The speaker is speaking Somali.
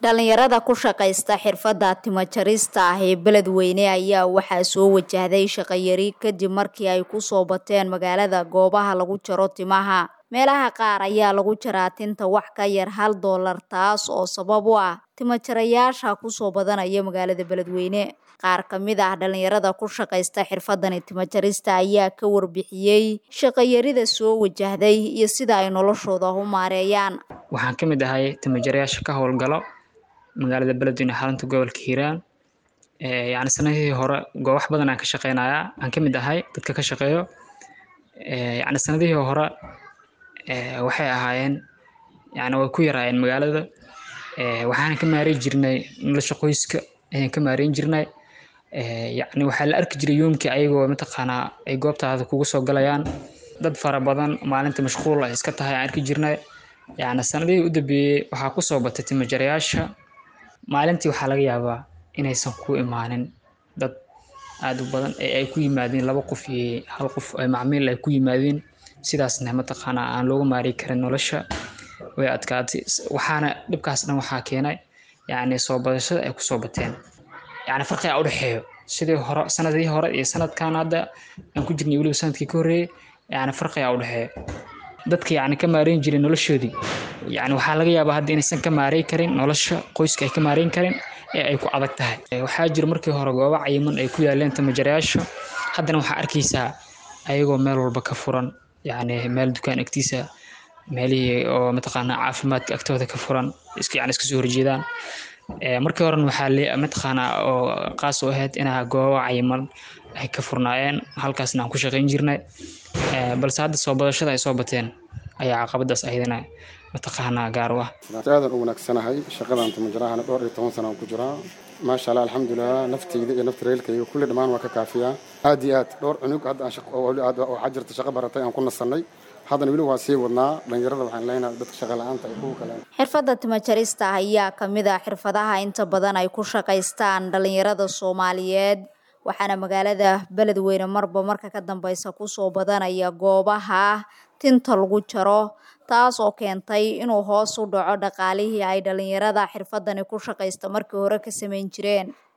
dhalinyarada ku shaqaysta xirfadda timo jarista ah ee beledweyne ayaa waxaa soo wajahday shaqayari kadib markii ay kusoo bateen magaalada goobaha lagu jaro timaha meelaha qaar ayaa lagu jaraa tinta wax ka yar hal doolar taas oo sabab u ah timo jarayaasha kusoo badanaya magaalada beledweyne qaar ka mid ah dhalinyarada ku shaqaysta xirfadani timo jarista ayaa ka warbixiyey shaqayarida soo wajahday iyo sida ay noloshooda u maareeyaan waxaan ka mid ahay timajarayaasha ka howlgalo magaalada beledweyne xarunta gobolka hiiraan yacni sanadihii hore goobax badan aan ka shaqeynayaa aan ka mid ahay dadka ka shaqeeyo yacni sanadihii hore waxay ahaayeen yacni way ku yaraayeen magaalada waxaan ka maareyn jirnay nolosha qoyska ayaan ka maareyn jirnay yacni waxaa la arki jiray yoomkii ayagoo mataqaanaa ay goobtaada kugu soo galayaan dad fara badan maalinta mashquul ay iska tahay aan arki jirnay yacni sanadihii u dambeeyey waxaa kusoo batay timajarayaasha maalintii waxaa laga yaabaa inaysan ku imaanin dad aada u badan ee ay ku yimaadeen laba qof iyo hal qof ay macmiil ay ku yimaadeen sidaasna mataqaanaa aan loogu maari karin nolosha way adkaatay waxaana dhibkaas dhan waxaa keenay yacni soo badashada ay kusoo bateen yacni farqiga u dhexeeyo sidii hore sanadii hore iyo sanadkan hadda aan ku jirnay weliba sanadkii ka horreeyey yacni farqiga u dhexeeyo dadka yacni ka maareyn jiray noloshoodii yacni waxaa laga yaabaa hadda inaysan ka maareyn karin nolosha qoyska ay ka maareyn karin ee ay ku adag tahay waxaa jira markii hore goobo cayiman ay ku yaaleen tamajarayaasha haddana waxaa arkaysaa ayagoo meel walba ka furan yacni meel dukaan agtiisa meelihii oo mataqaanaa caafimaadka agtooda ka furan iska yacni iska soo horjeedaan markii horena waxaa le mataqaanaa oo qaas u ahayd inaa goobo cayiman ay ka furnaayeen halkaasna aan ku shaqayn jirnay balse hadda soo badashada ay soo bateen ayaa caqabadaas aydana mataqaanaa gaar u ah aadan u wanaagsanahay shaqadan timajaraahana dhowr iyo toban sana aan ku jiraa maasha allah alxamdulilah naftayda iyo nafta reelkayga kulli dhammaan waa ka kaafiyaa aad iyo aad dhowr cunug hadda waxaa jirta shaqo baratay aan ku nasannay haddana weli waa sii wadnaa dhalinyarada waxaan leenahay dadka shaqa la-aanta ay kugu kaleen xirfadda timajarista ayaa ka mid ah xirfadaha inta badan ay ku shaqaystaan dhalinyarada soomaaliyeed waxaana magaalada beledweyne marba marka ka dambeysa kusoo badanaya goobaha tinta lagu jaro taas oo keentay inuu hoos u dhaco dhaqaalihii ay dhalinyarada xirfadani ku shaqaysta markii hore ka samayn jireen